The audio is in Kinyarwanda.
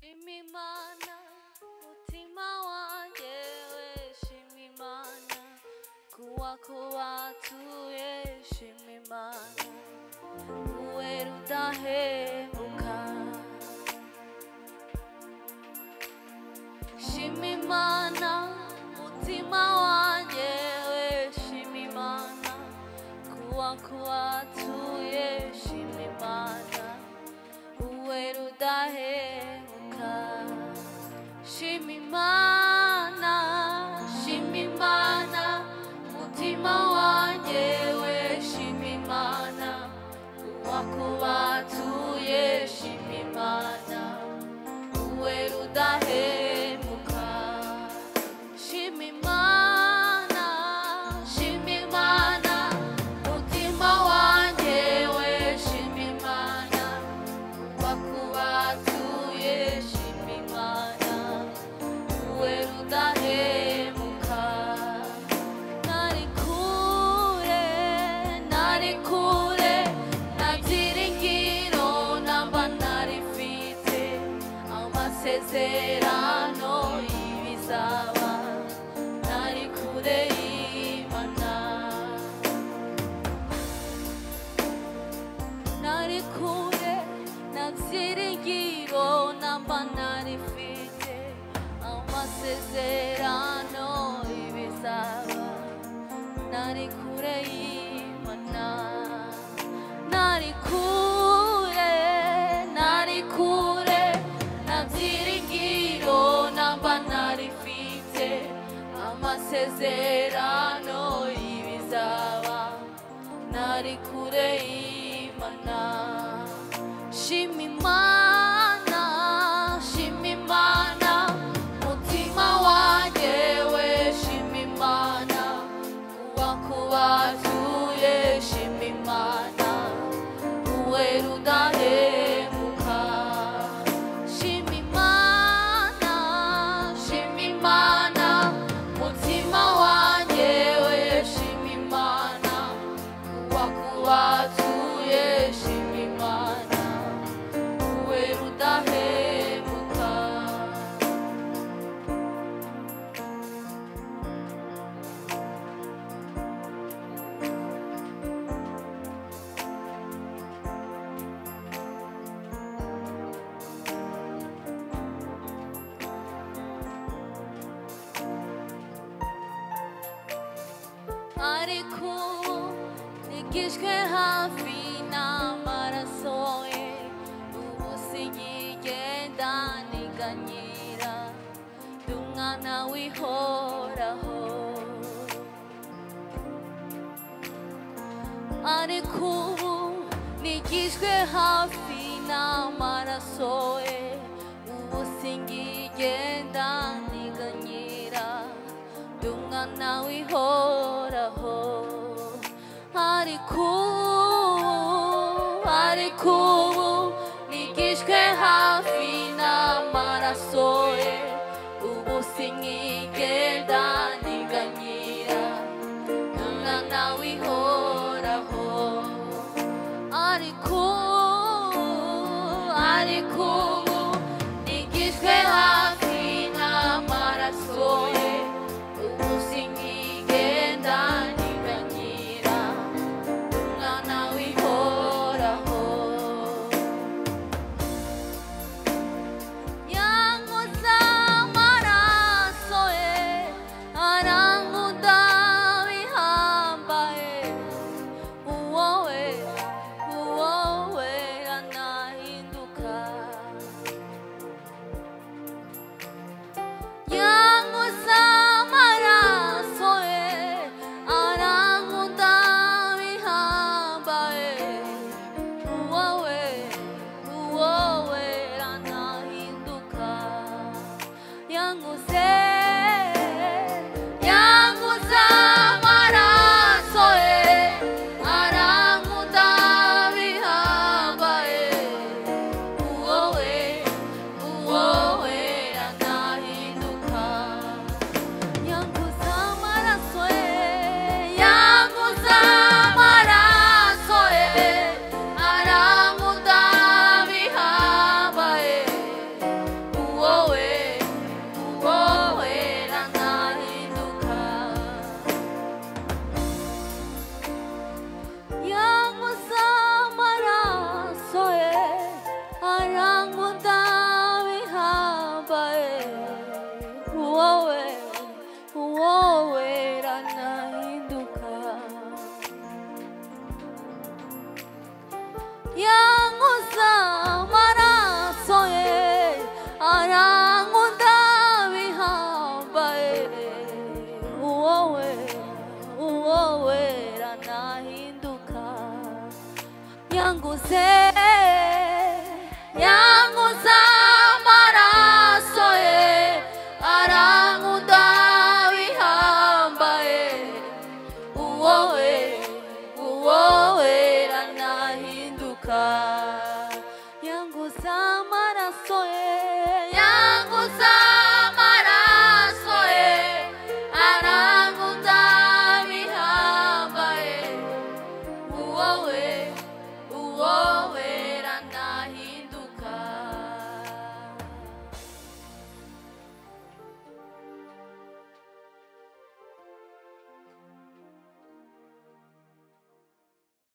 Shimimana, mutima wanjye we shimimana kuwako watuye shimimana uwe rudahemuka shimimana mutima wanjye we shimimana kuwako watuye shimimana uwe rudahemuka shimimana shimimana mutima wanjye we shimimana uwako batuye shimimana uwe rudahemuka shimimana shimimana mutima wanjye we shimimana wakubatuye shimimana uwe rudahemuka nari kure nari kure nta byiringiro namba nari mfite amasezerano y'ibizaba nari kure y'imana nari kure nta byiringiro namba nari mfite amasezerano y'ibizaba nari kure y'imana nari kure nari kure nta byiringiro namba nari mfite amasezerano y'ibizaba nari kure y'imana shimimana shimimana mutima wanjye we shimimana kuba kubatuye shimimana uwe rudahemuka shimimana shimimana mutima wanjye we shimimana wakuwatuye shimimana uwe rudahemuka ariko ubu nigijwe hafi n'amaraso ye ubu sigigenda niganyira ndi umwana w'ihoraho ariko ubu nigijwe hafi n'amaraso ye ubu singigenda niganyira ndi umwana w'ihoraho ariko ubu ariko ubu nigishwe hafi n'amaraso ye ubu sinkigenda niganyira ndi umwana w'ihoraho ariko ubu ariko ubu nigishwe hafi n'amaraso ye ubu sinkigenda niganyira ndi umwana w'ihoraho yankoza amaraso ye aranguda bihambaye uwowe uwowe anahinduka 양호사 마라서에 아랑온다위 하바에 우어웨 우어웨라 나힌두카 양고세 양고사 마라서에 아랑온다위 하바에 우어웨 우어웨 라나 힌두카